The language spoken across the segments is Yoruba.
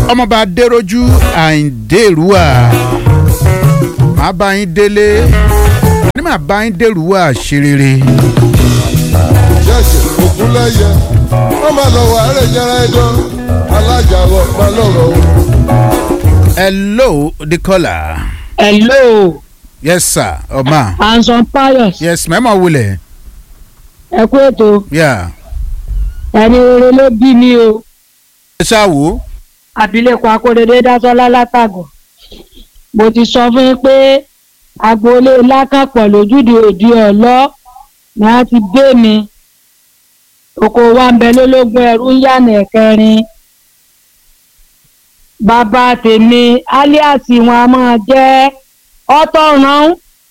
ọmọọba adéròjú àìndèrúwà màá bá yín délé ní màá bá yín dèrúwà ṣerere. ṣẹ̀ṣẹ̀ ògúnlẹ̀yẹ wọ́n máa lọ wà ẹ̀rẹ̀ yẹra ẹ̀dán alájà wọ̀ máa lọ̀rọ̀ o. hello the caller. hello yes sir ọmọ anson pius yes mẹ́mọ̀ wulẹ̀ ẹ kú ètò yà ẹni rere ló bí mi o ẹ ṣáà wò ó. abilékọ akóredé dásọlá látàgọ mo ti sọ fún yín pé agboolé lákàpọ̀ lójúde òdi ọ̀lọ́ ni a ti gbé mi oko wa ń bẹ lólógún ẹrú ń yànnà ẹ̀kẹrin bàbá tèmi alias wọn a máa jẹ́ ọ̀tọ̀ràn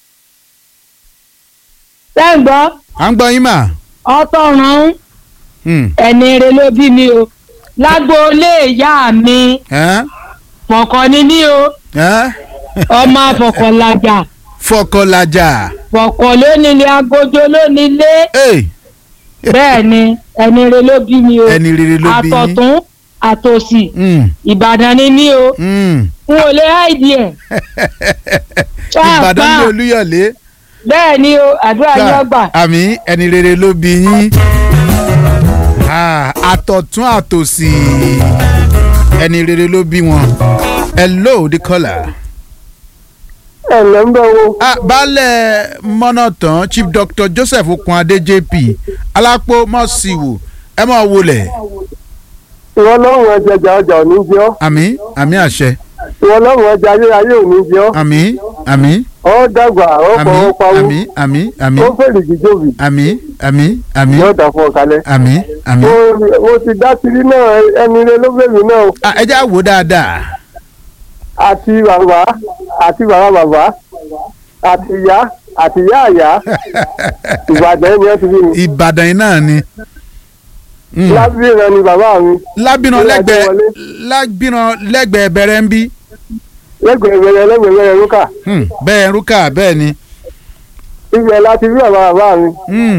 sẹ́ǹgbọ́ à ń gbọ́ yín mà. ọ̀tọ̀ràn Hmm. ẹni rere ló bí mi o lágboolé ìyá mi Ẹ́n? fọ̀kọ̀ ni mí o Ẹ́n? ọmọ afọ̀kọ̀lajà fọkànlájà. fọ̀kọ̀ lónílé agojo lónílé Hey, bẹ́ẹ̀ ni ẹni rere ló bí mi o ẹni rere ló bí yín. àtọ̀tún àtòsì Hmm. ìbàdàn ni mí o Hmm. n ò lè háìdì ẹ̀ ìbàdàn ní olúyọ̀lé. bẹ́ẹ̀ ni o àdúrà yín ọgbà àmì ẹni rere ló bí yín. Ah, àtọ̀tún àtòsì ẹni rere ló bí wọn. hello the caller. ẹ lẹ́ ń bẹ̀ wo Ah, baálẹ̀ mọ́nàtàn chief doctor joseph okunade jp alápò mọ́síwò ẹ máa wọlé ìwọ lọ́rùn ẹjẹjà ọjà ò ní jẹ́ ọ́ àmì àmì àṣẹ ìwọ lọ́rùn ẹja ayérayé ò ní jẹ́ ọ́ àmì àmì ọ́ dàgbà ọ́ àmì fọwọ́ pawó àmì àmì àmì ó fèrè jíjòbì àmì àmì àmì yóò dà fún ọ kalẹ̀. àmì àmì. mo mo ti dá tiri náà ẹni rẹ ló bẹ̀rù náà o. Ah, ẹ já wò dáadáa àti bàbá àti bàbá bàbá àti ìyá àti ìyá àyá ìbàdàn ẹni ẹ ti bí mi. ìbàdàn yìí náà ni. Mm. lábìrán ni bàbá mi lábìnà Ilé lẹ́gbẹ̀ẹ́ Adéwọlé. lábìnà lẹ́gbẹ̀ẹ́ bẹ̀rẹ̀ ń bí lẹ́gbẹ̀ẹ́ bẹ̀rẹ̀ lẹ́gbẹ̀ẹ́ bẹ̀rẹ̀ lókà Hmm, bẹ́ẹ̀ rúkà bẹ́ẹ̀ ni. ibẹ̀ láti bí bàbá bàbá mi Hmm,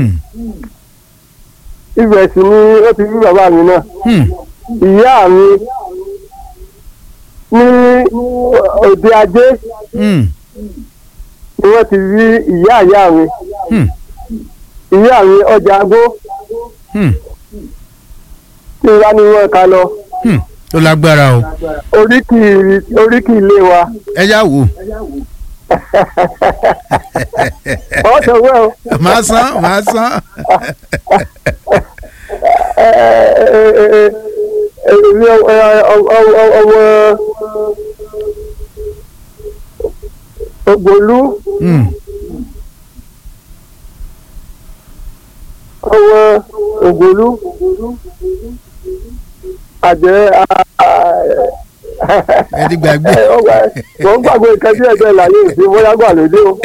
ibẹ̀ sì ni ó ti bí bàbá mi náà. hmm. ìyá mi ní òde ajé Hmm, ni wọ́n ti rí ìyá ìyá mi hmm, ìyá mi ọjà agbó hmm, tí wọ́n ní wọ́n ká lọ hmm. ó lágbára o oríkì oríkì ilé wa ẹ já wò ọ̀ sọ̀wọ́ o màá san màá san. ẹ ẹ ẹ ẹ ẹ èmi ọ- ẹ, ọ- ọ- ọ- ọmọ ògbólú Hmm, ọmọ ògbólú àjẹ́ ẹ ti gbàgbé. wọ́n gbàgbé nǹkan tí ẹ̀jẹ̀ láyé ìsìn bóyá gbà lóde o.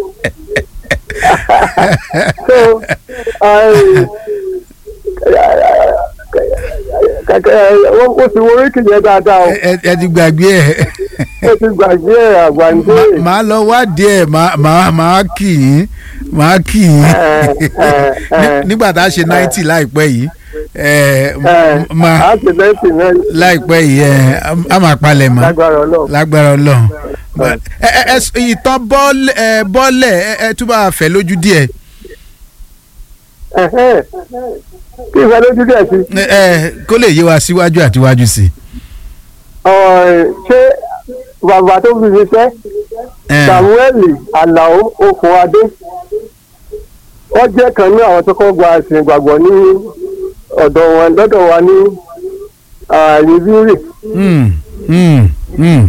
so kẹ̀kẹ́ wọ́n ti wo oríkì yẹn dáadáa o ẹ ẹ ti gbàgbé ẹ ó ti gbàgbé ẹ̀ àgbàǹdé. Má- màá lọ wádìí ẹ màá- màá màá kì í màá kì í Ní- nígbà tá a ṣe ninety láìpẹ́ yìí ẹ m- máa àti lẹ́sì náà láìpẹ́ yìí ẹ a máa palẹ̀ mọ́ lágbára ọlọ́run. lágbára ọlọ́run But, ẹ ẹ ẹ s- ìtàn bọ́ọ̀lẹ̀ ẹ bọ́ọ̀lẹ̀ ẹ ẹ tún bá fẹ́ lójú díẹ̀ Ẹ̀hẹ́n. kí ìfẹ́ lójú díẹ̀ sí. ẹ ẹ kó lè yé wa síwájú àti wájú sí Ọ̀rẹ́, ṣé bàbá tó fi ṣiṣẹ́ ẹ samuel alao okunade wọ́n jẹ́ kan ní àwọn tó kọ́ gba ẹ̀sìn ìgbàgbọ́ ní ọ̀dọ̀ wọn lọ́dọ̀ wa ní rìbírì hmm, hmm, hmm,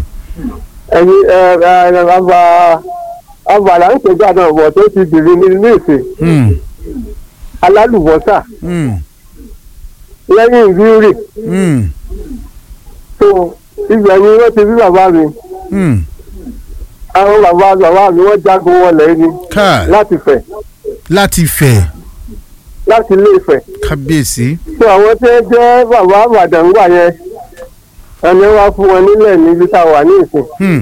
ẹ̀yin bàbá abàlà ń pèjá náà bọ̀ tó ti bìrì ní ilé ìsìn hmm, alálùbọ́sà hmm, lẹ́yìn rìbírì hmm, tó ibẹ̀ ni wọ́n ti bí bàbá mi hmm. àwọn bàbá bàbá mi wọ́n jagun wọlé ni káà láti fẹ̀ láti fẹ̀ láti ilé ìfẹ̀. kábíyèsí tó àwọn tí wọ́n jẹ́ bàbá àbàdàn gbà yẹn ẹni wá fún wọn nílẹ̀ níbi tá a wà ní ìsìn hmm,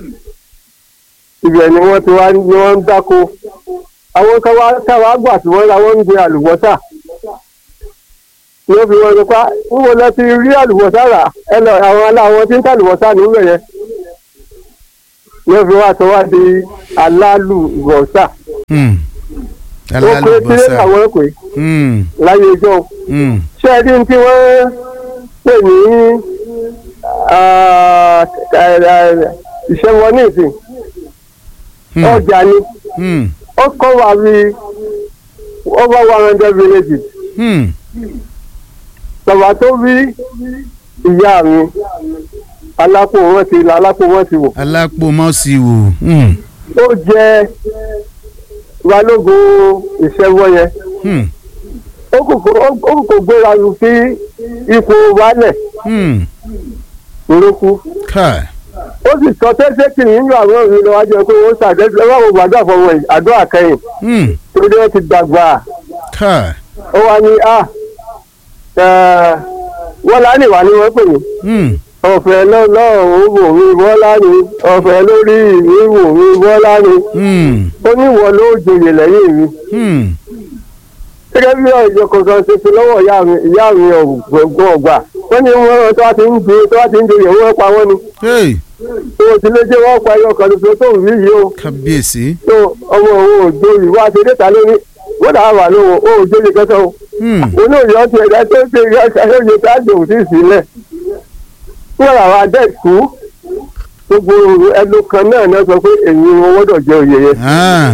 ibẹ̀ ni wọ́n ti wá ní wọ́n ń dáko àwọn káwá káwá gbà tí wọ́n ra wọ́n ń gbé àlùbọ́sà ni ó fi wọn sọ pé wúwo lọ ti rí àlùbọ́sà rà ẹ lọ àwọn aláwọ̀ tí ń tà àlùbọ́sà níbẹ̀ yẹn ni ó fi wá sọ wá di alálùbọ́sà Hmm. ó pé tí alálùbọ́sà. àwọn pè Hmm. láyé ìjọ Hmm. ṣé ẹ dín tí wọ́n pè ní ah, eh, eh, ìṣẹ́wọ́ ní ìsìn Hmm. ọjà ni Hmm. ó kọ́ wa bí over one hundred villages Hmm. bàbá tó bí ìyá mi alápò wọn ti là alápò wọn ti wò alápòmọ́sí wò. Hmm. ó jẹ balógun ìṣẹ́wọ́ yẹn Hmm. ó kò kò- ó kò kò gbéra lu sí ipò wálẹ̀ Hmm. lóku káì. ó sì sọ tẹ́sẹ̀ kì í nínú àwọn òbí lọ́wọ́ jẹ́ pé ó ṣàdẹ́sẹ̀ ẹ wá wo gbàdúrà fọwọ́ yìí àdúrà kẹyìn Hmm. torí wọ́n ti dàgbà káì. ó wá ní a wọ́n lá nìwà ni wọ́n pè mí Hmm. ọ̀fẹ́ lọ́lọ́run wò mí bọ́lá ni ọ̀fẹ́ lórí mi wò mí bọ́lá ni Hmm. ó ní ìwọ ló joyè lẹ́yìn mi Hmm. gẹ́gẹ́ bí ọ̀jọ̀ kankan ṣe fi lọ́wọ́ ìyá mi ìyá mi ọ̀gbọ̀n ọ̀gbà wọ́n ní wọ́n tó wá ti ń joyè tó wá ti ń joyè wọ́n pa wọ́n ni Hey. tó o ti lé jẹ́ wọ́n pa ẹyọ kan tuntun tó ń rí yìí o kábíyèsí. tó ọmọ òun ò joyè wá ti dé ta lórí wọ́n dàá wà lóhùn ó ò joyè kẹsàn o Hmm. inú ìyọ́ ti ẹ̀dá tó ṣe ìyọ́ tá a jòwó sí ìsílẹ̀ wọ́n rà wá dẹ́kú gbogbo ẹnu kan náà náà sọ pé èyí wọn gbọ́dọ̀ jẹ òye yẹn Ah.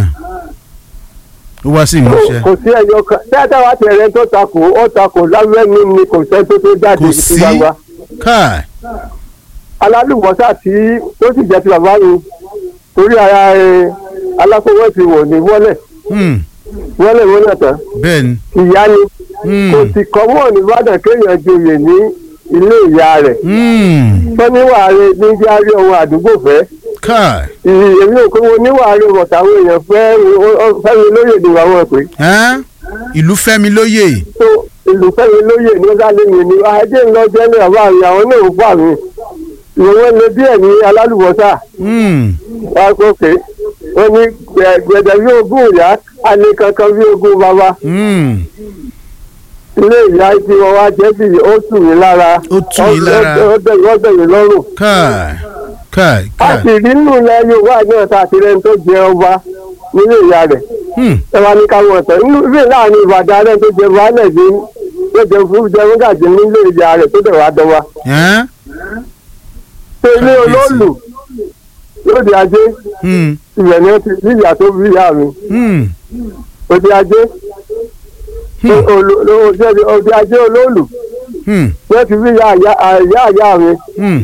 ó wá sí ìmúṣẹ. kò sí ẹyọ kan dáadáa wá tẹ̀lé tó takò ó takò lábẹ́nu ni kò sẹ́ tó tó jáde kò sí sí. gbangba káì. alálùbọ́sà tí tó sì jẹ́ ti bàbá mi torí ara ẹ alákòwé ti wò ní wọ́lẹ̀ Hmm. wọ́lẹ̀ wọ́lẹ̀ tán bẹ́ẹ̀ ni. ìyá ni Hmm. kò sì kọ́ mọ́ nìbàdàn kéèyàn joyè ní ilé ìyá rẹ̀ Hmm. tọ́níwàáre ní járí ọmọ àdúgbò fẹ́ káì. èmi ò kó wọn níwàáre bọ̀tàwọn èèyàn fẹ́ fẹ́mi lóye ni àwọn pè Ẹ́n? ìlú fẹ́mi lóye. tó ìlú fẹ́mi lóye ní ọ̀dàlẹ́yìn ni ajé ńlọ jẹ́lẹ̀ ọba mi àwọn náà ń fà mí ìwọ̀n lè díẹ̀ ní alálùbọ́sà Hmm. wákòkè wọ́n ní gbẹ̀dẹ̀ bí ogún ìyá alẹ́ kankan bí ogún bàbá Hmm. ilé ìyá tí wọ́n wá jẹ́ bí ó tù mí lára Ó tù yín lára. ó bẹ̀ wọ́n bẹ̀ mí lọ́rùn. káì. káì. a káì. sì rí nínú ilẹ̀ yorùbá náà tá a ti rẹ́ni tó jẹ ọba nílé ìyá rẹ̀ Hmm. ẹ wá ní káwọn ọ̀tẹ̀ nínú ìwé láàrin ìbàdàn rẹ̀ tó jẹ baálẹ̀ ní tó jẹ fún jẹ fúngàjì nílé ìyá rẹ̀ tó dẹ̀ wá dọ́wà. Ẹ́n? ṣé ilé Kábíyèsí. olóòlù lóde ajé Hmm. ibẹ̀ ni ó ti bí ìyá tó bí ìyá mi Hmm. òde ajé Hmm. olo- olo- òde- òde ajé olóòlù Hmm. ni ó ti bí ìyá ìyá ìyá ìyá mi Hmm.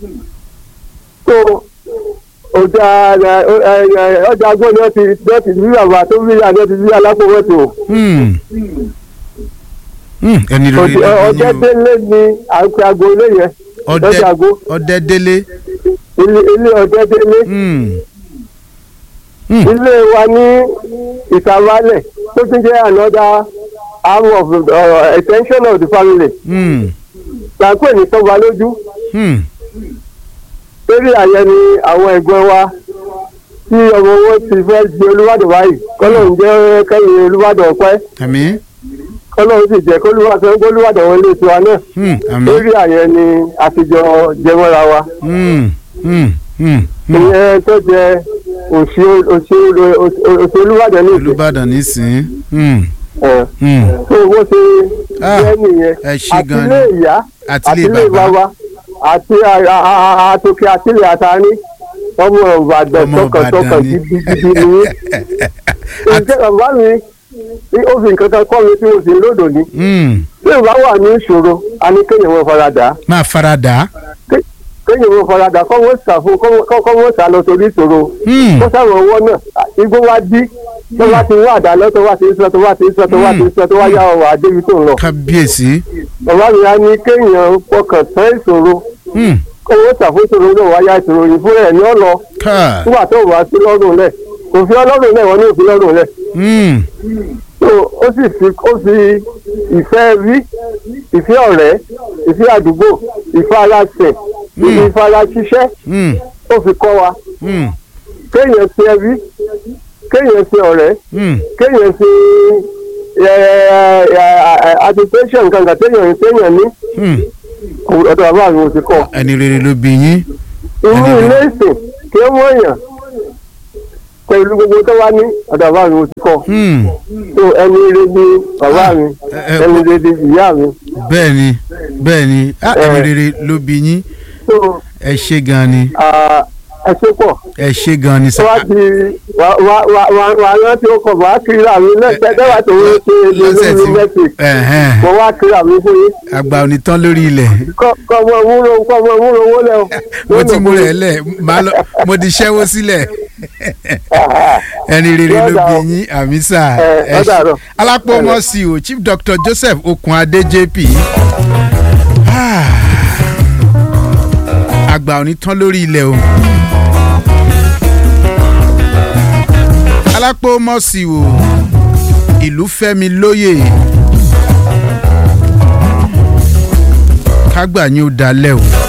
tó òde ẹ- ẹ- ẹ- ọjà agbó ni ó ti ni ó ti bí bàbá tó bí ìyá ni ó ti bí alákòwẹ́tò. Hmm. Hmm. ẹni rere Òde- ló ọjọ́ ní o. délé ni à ń pe aago ilé yẹn ọdẹ lọ́jà ago ọdẹ délé. ilé ilé ọjọ́ délé Hmm. Hmm. ilé wa ní ìsàmálẹ̀ tó tún jẹ́ another arm of uh, extension of the family Hmm. là ń pè ní tọ́ba lójú Hmm. lórí àyẹ ni àwọn ẹ̀gbọ́n wa tí ọmọ wọn ti fẹ́ di olúwàdàn báyìí kọ́lọ́hún jẹ́ kẹ́yìn olúwàdàn ọ̀pẹ́ àmín. kọ́lọ́hún sì jẹ́ kólúwàdàn olúwàdàn wọlé tiwa náà Hmm. àmín. lórí àyẹ ni àtijọ́ jẹmọ́ra wa. Hmm. Hmm. Hmm. Hmm. ìyẹn tó jẹ òsì òsì òsì olúwàdàn ní ìsìn olùbàdàn nísìn. Hmm. ẹ Hmm. tó bó ṣe Ah, jẹ nìyẹn ẹ ṣé gan ni. àtìlé ìyá àtìlé àtìlé bàbá. bàbá àti àtòkè àtìlé àtàní ọmọ ìbàdàn ọmọ tọkàntọkàn ìbàdàn ni. gidigidi ni ǹjẹ́ bàbá mi ní ó fi nǹkan kan kọ́ mi tí mo sì ń lòdò ní Hmm. tí ìbá wà ní ìṣòro a ní kéèyàn wọn faradà máa farada. kéèyàn wọn faradà kọ́ wọ́n sà fún kọ́ wọ́n sà lọ torí ìṣòro Hmm. kó sáwọn ọwọ́ náà igbó wá dí tó bá ti wá àdá lọ tó bá ti ń sọ tó bá ti ń sọ tó bá ti ń sọ tó wá yá ọwọ́ àdébi tó ń lọ. kábíyèsí. bàbá mi á ní kéèyàn fọkàn tán ìṣòro Hmm. kó wọ́n ṣàfóṣòro náà wáyà ìṣòro yìí fúnra ẹ̀ ní ọ̀nà káì. nígbà tó wà sí lọ́rùn lẹ̀ kò fi ọlọ́run lẹ̀ wọ́n ní òfin lọ́rùn lẹ̀ Hmm. tó ó sì fi ó fi ìfẹ́ rí ìfẹ́ ọ̀rẹ́ ìfẹ́ àdúgbò ìfẹ́ aláṣẹ ìfẹ́ aláṣiṣẹ́ Hmm. ó fi kọ́ wa Hmm. kéèyàn ṣe ẹbí kéèyàn ṣe ọ̀rẹ́ Hmm. kéèyàn ṣe agitation kankan téèyàn téèyàn ní Hmm. ọ̀dọ̀ bàbá mi ò ti kọ́ ẹni rere ló bí yín irú Ẹni ilé ìsìn kí ó wọ́n yàn pẹ̀lú gbogbo tó wá ní ọ̀dọ̀ bàbá mi ò ti kọ́ Hmm. so ẹni ire ni bàbá mi ẹ- ẹ- ẹni ire ni ìyá mi bẹ́ẹ̀ ni bẹ́ẹ̀ ni Ah, ẹni rere ló bí yín so ẹ ṣe gan ni ah, ẹ ṣe pọ̀ ẹ ṣe gan ni tó sá wá di wà wà wà wà wà rántí ó kọ̀ wá kiri àmì lẹ́sẹ̀ dẹ́wà tó ń ṣe lọ́sẹ̀ lórí tí mẹ́tìk ẹ̀hẹ́n. mo wá kiri àmì fún yín àgbà ò ní tán lórí ilẹ̀ kọ́ kọ́ ọmọ múlò kọ́ ọmọ múlò owó lẹ́ o. mo ti mú rẹ̀ lẹ̀ máa lọ mo ti ṣẹ́wó sílẹ̀ ẹni rere ló bí yín àmísà Ẹ, ẹ ó ṣe- dàárọ̀. alápòmọ́ sí o chief doctor joseph okunade jp Ah. àgbà ò ní tán lórí ilẹ̀ o alápòmọ́ sí o ìlú fẹ́mi lóye kágbà yín ó dalẹ̀ o.